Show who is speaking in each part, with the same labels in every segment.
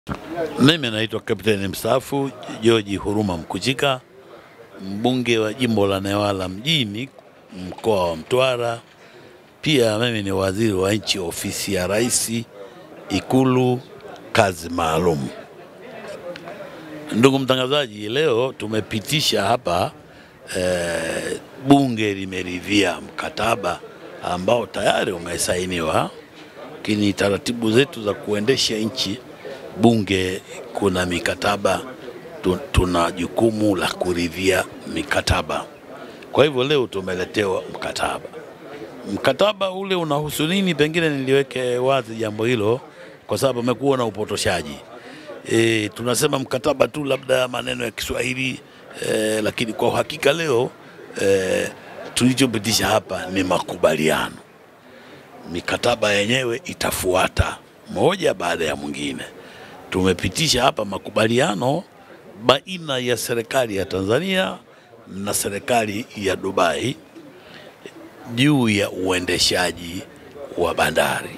Speaker 1: Mimi naitwa Kapteni mstaafu George Huruma Mkuchika, mbunge wa jimbo la Newala mjini, mkoa wa Mtwara. Pia mimi ni waziri wa nchi ofisi ya Rais, Ikulu, kazi maalum. Ndugu mtangazaji, leo tumepitisha hapa eh, bunge limeridhia mkataba ambao tayari umesainiwa, lakini taratibu zetu za kuendesha nchi bunge kuna mikataba tu, tuna jukumu la kuridhia mikataba. Kwa hivyo leo tumeletewa mkataba. Mkataba ule unahusu nini? Pengine niliweke wazi jambo hilo, kwa sababu amekuwa na upotoshaji. E, tunasema mkataba tu labda maneno ya Kiswahili e, lakini kwa uhakika leo e, tulichopitisha hapa ni makubaliano. Mikataba yenyewe itafuata moja baada ya mwingine. Tumepitisha hapa makubaliano baina ya serikali ya Tanzania na serikali ya Dubai juu ya uendeshaji wa bandari.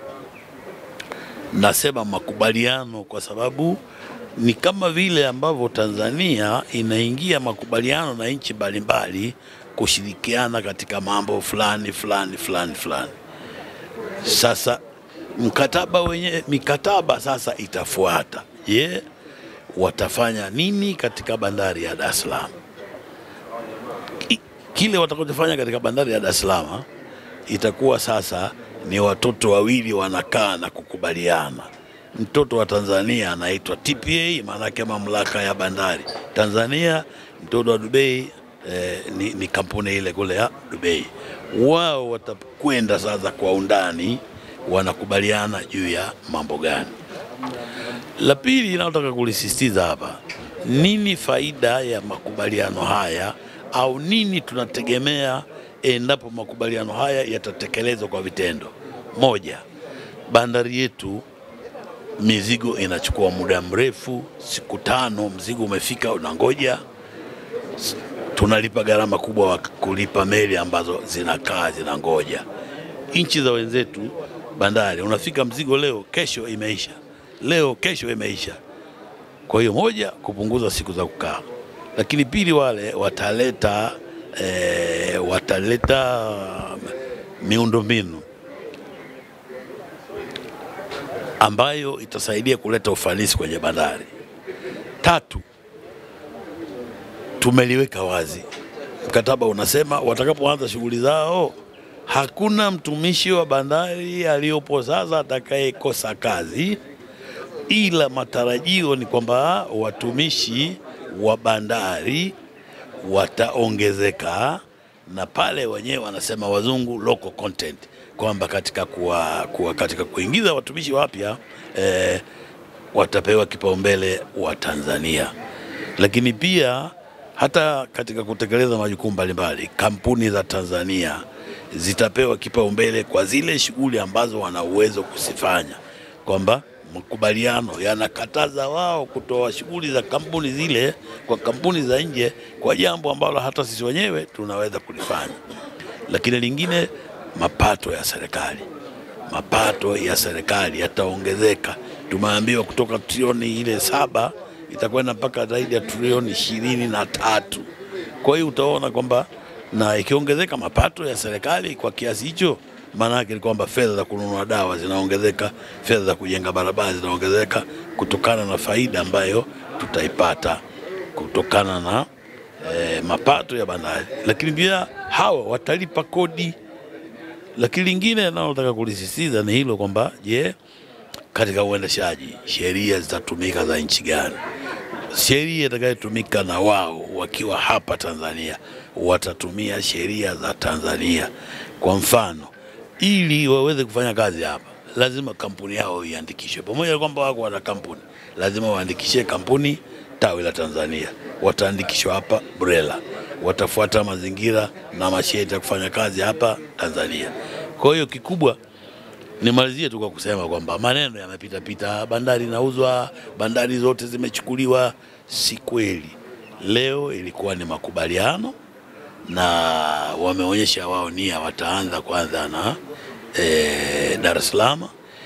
Speaker 1: Nasema makubaliano kwa sababu ni kama vile ambavyo Tanzania inaingia makubaliano na nchi mbalimbali kushirikiana katika mambo fulani fulani fulani fulani. Sasa mkataba wenye mikataba sasa itafuata. Je, watafanya nini katika bandari ya Dar es Salaam? Ki- Kile watakachofanya katika bandari ya Dar es Salaam itakuwa sasa ni watoto wawili wanakaa na kukubaliana. Mtoto wa Tanzania anaitwa TPA, maanake mamlaka ya bandari Tanzania. Mtoto wa Dubai eh, ni, ni kampuni ile kule ya Dubai. Wao watakwenda sasa kwa undani, wanakubaliana juu ya mambo gani. La pili inayotaka kulisisitiza hapa, nini faida ya makubaliano haya au nini tunategemea endapo makubaliano haya yatatekelezwa kwa vitendo? Moja, bandari yetu mizigo inachukua muda mrefu, siku tano mzigo umefika, unangoja. S- Tunalipa gharama kubwa wa kulipa meli ambazo zinakaa zinangoja. Nchi za wenzetu bandari, unafika mzigo leo, kesho imeisha, leo kesho imeisha. Kwa hiyo moja, kupunguza siku za kukaa, lakini pili, wale wataleta eh, wataleta miundombinu ambayo itasaidia kuleta ufanisi kwenye bandari. Tatu, tumeliweka wazi, mkataba unasema watakapoanza shughuli zao hakuna mtumishi wa bandari aliyopo sasa atakayekosa kazi, ila matarajio ni kwamba watumishi wa bandari wataongezeka, na pale wenyewe wanasema wazungu local content, kwamba katika, kuwa, kuwa, katika kuingiza watumishi wapya eh, watapewa kipaumbele wa Tanzania, lakini pia hata katika kutekeleza majukumu mbalimbali, kampuni za Tanzania zitapewa kipaumbele kwa zile shughuli ambazo wana uwezo kuzifanya, kwamba makubaliano yanakataza wao kutoa shughuli za kampuni zile kwa kampuni za nje kwa jambo ambalo hata sisi wenyewe tunaweza kulifanya. Lakini lingine, mapato ya serikali mapato ya serikali yataongezeka. Tumeambiwa kutoka trilioni ile saba itakwenda mpaka zaidi ya trilioni ishirini na tatu. Kwa hiyo utaona kwamba na ikiongezeka mapato ya serikali kwa kiasi hicho, maana yake ni kwamba fedha za kununua dawa zinaongezeka, fedha za kujenga barabara zinaongezeka kutokana na faida ambayo tutaipata kutokana na eh, mapato ya bandari, lakini pia hawa watalipa kodi lakini lingine nalotaka kulisisitiza ni hilo kwamba je, katika uendeshaji sheria zitatumika za nchi gani? Sheria itakayotumika na wao wakiwa hapa Tanzania watatumia sheria za Tanzania. Kwa mfano, ili waweze kufanya kazi hapa, lazima kampuni yao iandikishwe. Pamoja na kwamba wako wana kampuni, lazima waandikishe kampuni tawi la Tanzania, wataandikishwa hapa BRELA, watafuata mazingira na masharti ya kufanya kazi hapa Tanzania. Kwa hiyo kikubwa nimalizie tu kwa kusema kwamba maneno yamepita pita, bandari inauzwa, bandari zote zimechukuliwa. Si kweli. Leo ilikuwa ni makubaliano na wameonyesha wao nia, wataanza kwanza na e, Dar es Salaam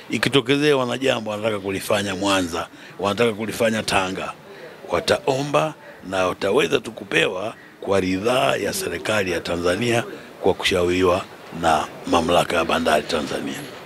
Speaker 1: ikitokezea wanajambo wanataka kulifanya Mwanza, wanataka kulifanya Tanga, wataomba na wataweza tu kupewa kwa ridhaa ya serikali ya Tanzania kwa kushauriwa na mamlaka ya bandari Tanzania.